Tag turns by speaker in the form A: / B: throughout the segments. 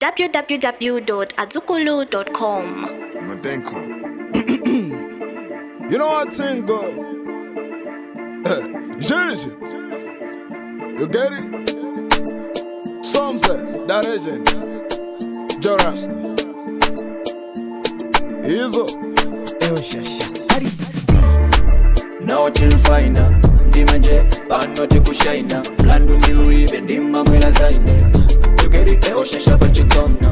A: www.azukulu.com.
B: Madenko.
C: You know what thing go? Jersey. You get it? Some say that agent. Jorasta. Hizo.
D: nawo tilfaina ndimanje pano tikushaina mlandu ndiluibe ndimamwela zaine tukeri eoshasha pachikona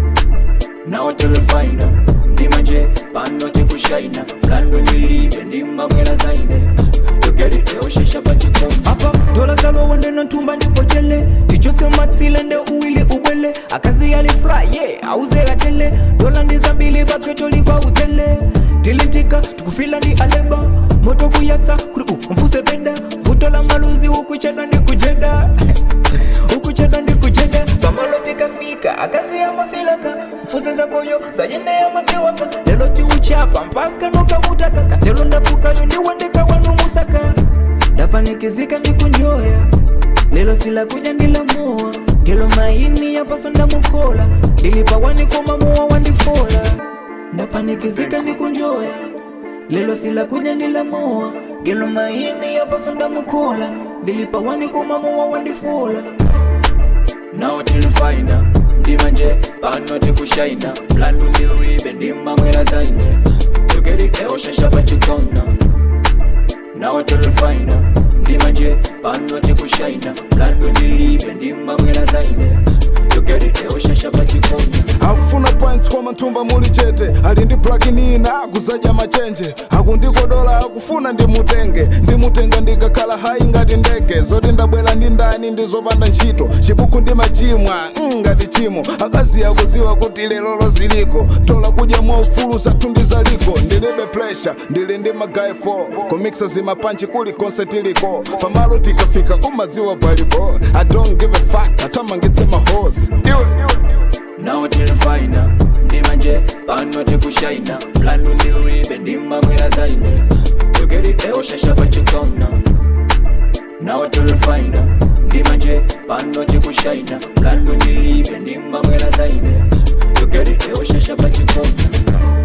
D: nawo tilfaina ndimanje pano tikushaina mlandu ndilibe ndimamwela zaine tukeri eoshasha pachikona
E: apa dola zalowa ndeno nthumba ndipojele tichotse matsile nde uwili ubwele akazi yalifry ye auze katele dola ndizambili bakhetoli kwa utele tilintika tikufila ndi aleba moto kuyatsa kuri u mfuse penda vuto la maluzi ukucheda ndi kujeda ukucheda ndi kujeda pamalo tikafika akazi ya mafilaka mfuse zakoyo zayende ya madziwaka lelo tiuchapa mpaka nokamutaka kastelo ndapukayo ndiwendeka wanu musaka ndapanikizika ndikunjoya lelo silakuja ndilamoa gelo maini yapaso ndamukola ndilipawani komamoa wandifola ndapanikizika ndikunjoya lelo silakuja ndilamoa gelo maini yapaso ndamukola ndilipawani komamoa wandifola
D: nawo tilfaina ndimanje pano tikushaina mlandu ndiluibe ndimamwela zaine tukeri eoshasha pachikona nawo tilfaina ndimanje pano tikushaina mlandu ndilibe ndimamwela zaine tukeri eoshasha pachikona
C: akufuna points koma nthumba muli chete ali ndi plakinina akuzaja machenje akundikodola akufuna ndimutenge ndimutenga ndikakhala hayi ngati ndege zoti ndabwera ndi ndani ndizopanda ntchito chibuku ndi machimwa mm, ngati chimo akazi akuziwa kuti lero ziliko tola kudya mwaufulu zathu ndizaliko ndilibe pressure ndili ndi magayi 4 kumiksa zimapanchi kuli konse tiliko pamalo tikafika umaziwa balibo i don't give a fuck atamangitse mahosi iwe, iwe.
D: nawo tilfaina ndimanje pano tikushaina mlandu ndiluibe ndimamwela zaine tukeri eoshasha pachikona nawo tilfaina ndimanje pano tikushaina mlandu ndilibe ndimamwela zaine tukeri eoshasha pachikona